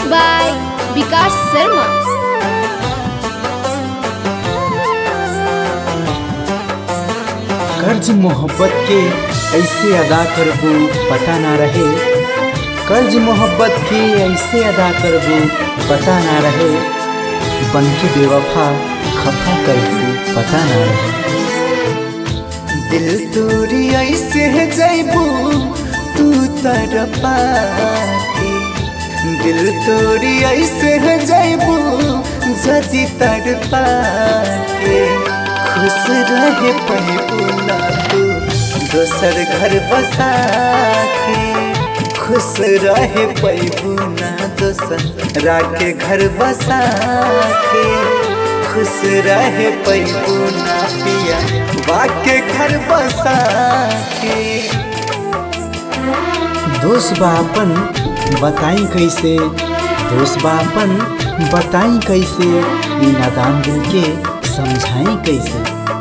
by Vikas Sharma. कर्ज मोहब्बत के ऐसे अदा करबू पता ना रहे कर्ज मोहब्बत के ऐसे अदा करबू पता ना रहे बनके बेवफा खफा करबू पता ना रहे दिल तोरी ऐसे जैबू तू तरपा के दिल तोरी ऐसे जैबू जदी तड़पा के खुश रहे पैबू ना तू दोसर घर बसा के खुश रहे पैबू ना दोसर राके घर बसा के खुश रहे पैबू ना पिया वाके घर बसा के दोस्त बापन बताई कैसे दोस्त बापन बताई कैसे ई नादान दिल के समझाई कैसे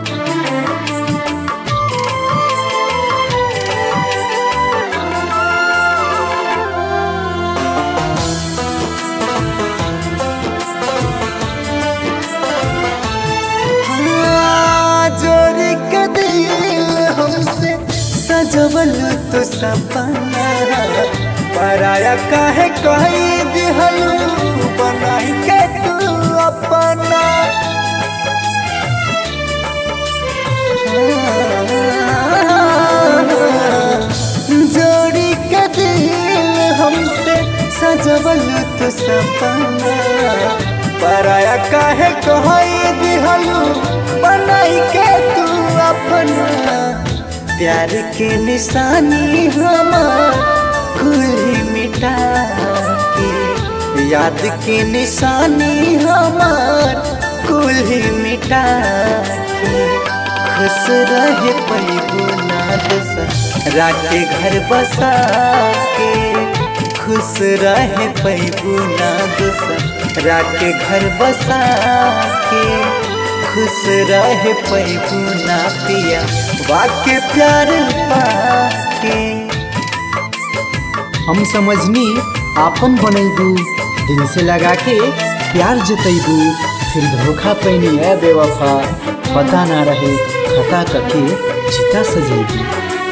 जोरी के दिल हमसे सजवल तो सपना पराया काहे कही दिहलू बनाई के तू अपना जोड़ी के दिल हमसे सजवल तो सपना पराया काहे कही दिहलू बनाई के तू अपना प्यार के निशानी हमार कुल मिटा के याद के निशानी हमार कुल मिटा के खुश रहे पैबू ना दूसरा के घर बसा के खुश रहे पैबू ना दूसरा के घर बसा के खुश रहे पैबू ना पिया वाके प्यार पाके हम समझनी आपन बनैबू दिल से लगा के प्यार जतैबू फिर धोखा पैनी है बेवफा पता ना रहे खता कके चिता सजेबू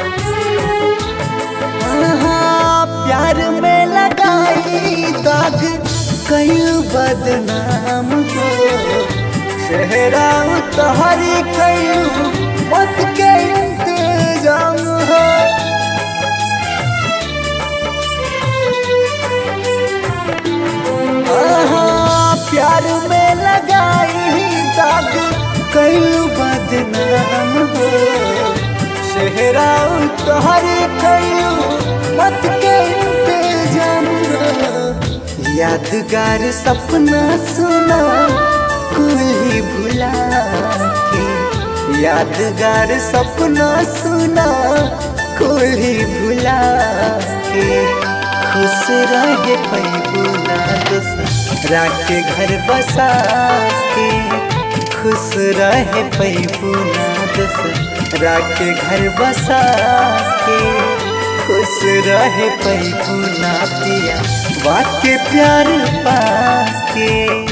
प्यार में लगाई दाग कई बदनाम हो चेहरा तोहरी कई मत के इंतजाम हो आहा, प्यार में लगाई दाग कई बदनाम हो चेहरा तोहरी कई मत के इंतजाम हो यादगार सपना सुना कोई भुला के यादगार सपना सुना कोई भुला के खुश रहे पैबू ना दूसरा के घर बसा के खुश रहे पैबू ना दूसरा के घर बसा के खुश रहे पैबू ना पिया वाके प्यार पाके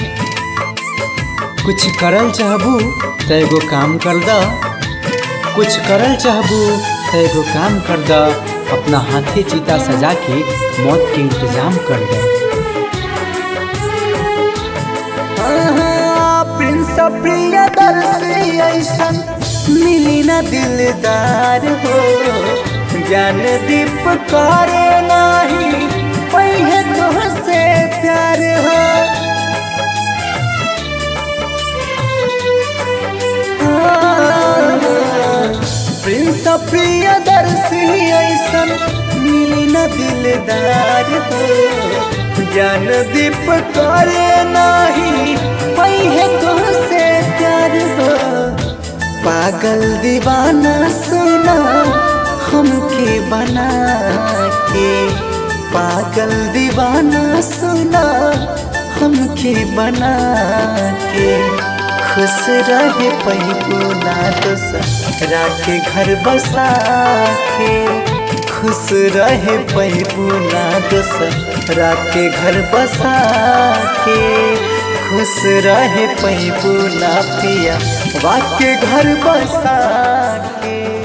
कुछ करल चाहबू तो एगो काम कर द कुछ करल चाहबू तो एगो काम कर द अपना हाथे चिता सजा के मौत के इंतजाम कर द प्रिंस प्रियदर्शी ऐसन मिली न दिलदार हो ज्ञान दीप करे नाही पहे तुहसे प्यार हो प्रिंस प्रियदर्शी ऐसन मिली न दिलदार हो ज्ञान दीप करे नाही पहे तुहसे प्यार हो पागल दीवाना सुना हमके बना के पागल दीवाना सुना हमके बना के खुश रहे पैबू ना दूसरा के घर बसा के खुश खुश रहे पैबू ना दोसरा के घर बसा के खुश रहे पैबू ना पिया वाके घर बसा के